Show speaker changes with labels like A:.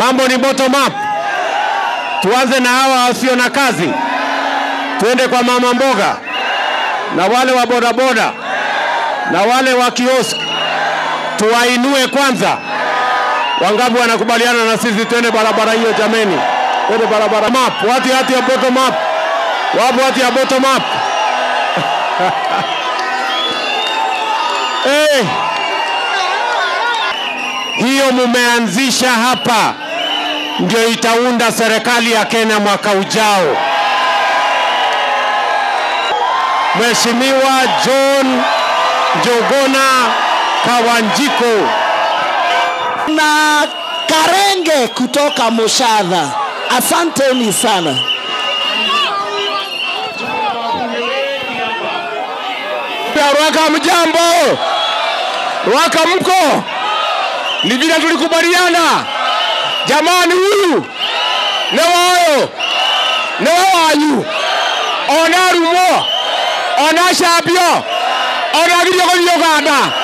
A: Mambo ni bottom up. Tuanze na hawa wasio na kazi, twende kwa mama mboga na wale wa bodaboda na wale wa kiosk, tuwainue kwanza. Wangapi wanakubaliana na sisi twende barabara hiyo jameni? Twende barabara map, watu hati ya bottom up, wapo watu ya bottom up hey. Hiyo mumeanzisha hapa ndio itaunda serikali ya Kenya mwaka ujao. Mheshimiwa John Njogona Kawanjiko
B: na Karenge kutoka Moshadha. Asanteni sana.
A: Rwaka, mjambo? Rwaka mko? Ni vile tulikubaliana jamani, huyu ne wayo ne wawanyu ona rumo ona shabio ona girio gothi Uganda